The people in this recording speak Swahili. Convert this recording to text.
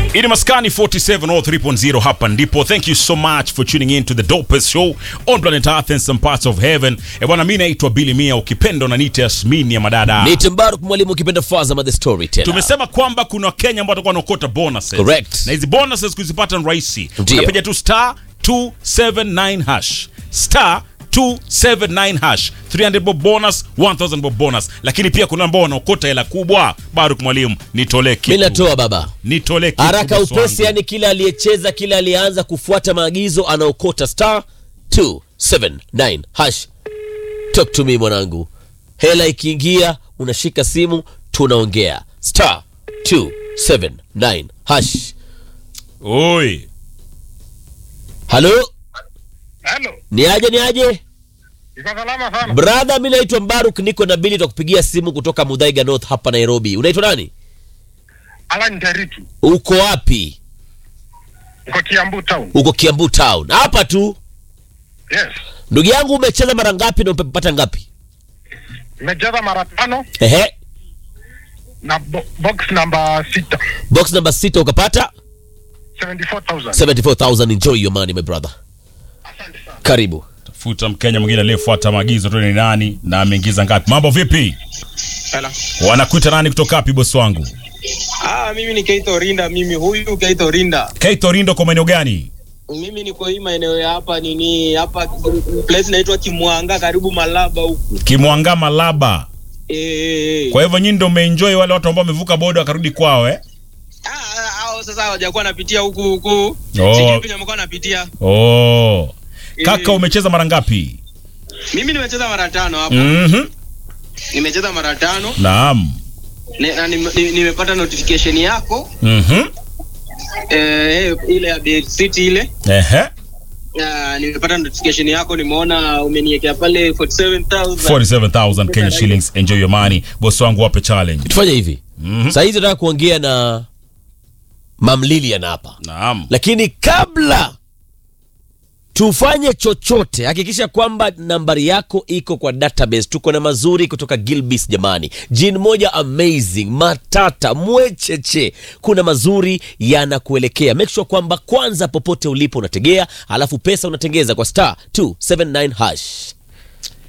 Ini Maskani 47 or 3.0 hapa ndipo. Thank you so much for tuning in to the dopest show on planet Earth and some parts of heaven. E bwana, mimi naitwa Billy Mia, ukipenda unaniita Yasmini ya madada. Ni Timbaruk mwalimu ukipenda Fazama the storyteller. Tumesema kwamba kuna Wakenya ambao watakuwa wanaokota bonuses. Correct. Na hizi bonuses kuzipata ni rahisi. Ndio. Unapiga tu star 279 hash. Star 279 hash 300 bob bonus 1000 bob bonus lakini pia kuna ambao wanaokota hela kubwa Baruk mwalimu nitolee Mimi kitu natoa baba. nitolee kitu Haraka boss upesi, wangu. yani kila aliyecheza, kila aliyeanza kufuata maagizo anaokota star 279 hash. Talk to me mwanangu. Hela ikiingia unashika simu tunaongea. Star 279 hash. Oi. Halo? Halo, Ni aje ni aje? iko salama sana. Brother, mimi naitwa Mbaruk, niko na Bili takupigia simu kutoka Mudhaiga North hapa Nairobi. Unaitwa nani? Alan Taritu, Uko wapi? uko Kiambu town. Uko Kiambu town. Hapa tu. Yes, Ndugu yangu umecheza mara ngapi na umepata ngapi? nimecheza mara tano Ehe. na bo box namba sita Box number sita ukapata 74,000. 74,000. Enjoy your money my brother. Asante sana. Karibu. Tafuta Mkenya mwingine aliyefuata maagizo tu ni nani na ameingiza ngapi. Mambo vipi? Hello. Wanakuita nani kutoka wapi bosi wangu? Ah, mimi ni Keito Rinda, mimi huyu Keito Rinda. Keito Rindo kwa maeneo gani? Mimi niko hii maeneo ya hapa nini hapa place inaitwa Kimwanga karibu Malaba huku. Kimwanga Malaba. Eh. Kwa hivyo nyinyi ndio mmeenjoy wale watu ambao wamevuka boda wakarudi kwao eh? Ah, ah, hao sasa hawajakuwa napitia huku huku. Oh. Sijui penye wamekuwa napitia. Oh. Kaka Eh. umecheza mara ngapi? Mimi nimecheza mara tano hapa. Mhm. Nimecheza mara tano Naam. ne- na nime- ni- nimepata notification yako Mhm. eh, ile ya Bed City ile. Ehe. Ah, nimepata notification yako nimeona umeniwekea pale 47000. 47,000 Kenya shillings. Enjoy your money. Bosi wangu wape challenge. Tufanye hivi. Mhm. Saa hizi nataka kuongea na Mam Lilian hapa. Naam. Lakini kabla tufanye chochote, hakikisha kwamba nambari yako iko kwa database. Tuko na mazuri kutoka Gilbis jamani, jin moja amazing, matata mwecheche, kuna mazuri yanakuelekea. Make sure kwamba kwanza, popote ulipo unategea, alafu pesa unatengeza kwa star 279 hash.